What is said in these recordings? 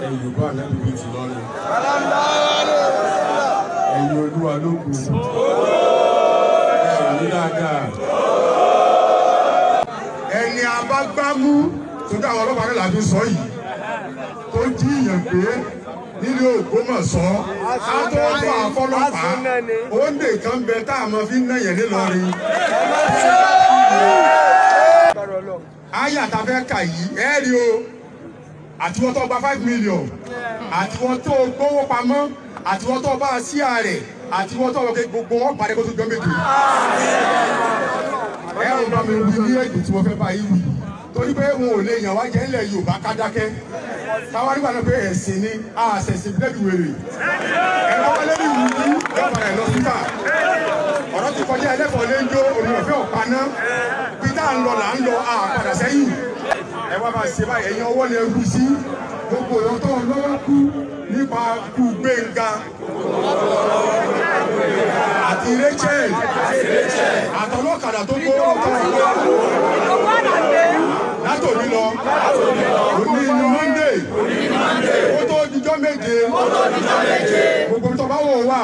ẹ̀yìn bá ànábì bíi ti lọ́rùn ẹ̀yìn olúwa ló kù ẹ̀yìn dáadáa ẹni abágbámú tó dá àwọn ọlọ́pàá náà láti sọ yìí tó jí ìyàn gbé nílé Ògbómọ̀ṣọ́ ká tó fọ àfọlọ́pàá ó ń dè kan bẹ tá a mọ fi ń náyẹ̀ nílọrin. ayé àtàfẹ́ kà yìí ẹ rí o àtiwọ́n tó gba five million àtiwọ́n tó gbówó pamọ́ àtiwọ́n tó bá a sí ààrẹ àtiwọ́n tó gbogbo wọn parí kó tó jọ méje. ẹ ò bá mi wí ní èdè tí mo fẹ́ bá yìí wí torí pé wọn ò lè yàn wá jẹ́ ńlẹ̀ Yorùbá ká dákẹ́ káwá nígbà náà pé ẹ̀sìn ni àṣẹ̀sìn lẹ́bi wèrè ẹ̀rọ wọlé ní ìlú ní ìjọba ẹ̀ lọ síta ọ̀rọ̀ ti kọjá ẹlẹ́fọ̀ọ́ lé ń jó olùyọ̀fẹ́ ọ̀paná pété à ń lọ là ń lọ àpàdà sẹ́yìn ẹ wá máa ṣe báyìí ẹ̀yin ọwọ́ lè rú sí gbogbo èèyàn tó ń lọ́wọ́ kú nípa kú Gbénga àti Rachel àtọlọ́kadà tó gbó látòní lọ òní ní Monday ó tó dijọ́ méje gbogbo tó bá wò wá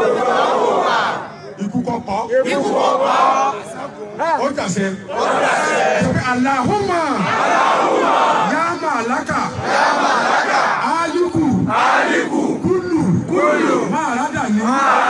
ikú kọ́kọ́ ó dàsẹ́ sọ́kẹ́ Allahumma yá màláka aliku kulu máàrádàní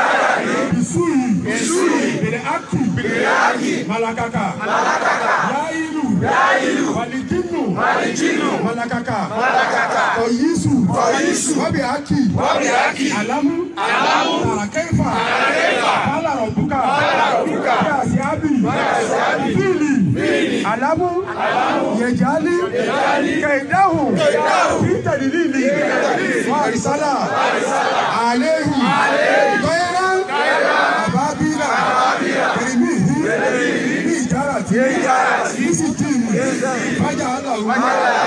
bisuyi bèrè aki malakaka yayilu walijinu malakaka kọyisu wabi aki alamu tarakaifa kala rọbuka yasi abi fili alamu yejali kaidahu fitadilili warisala alehi gbẹrẹ ababila kirimihi bí ìjára tí bísí tìmù bájà aláwọ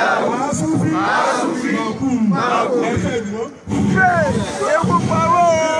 wàásù fi màkùn ẹfẹ ìdúró. Ewu pawó.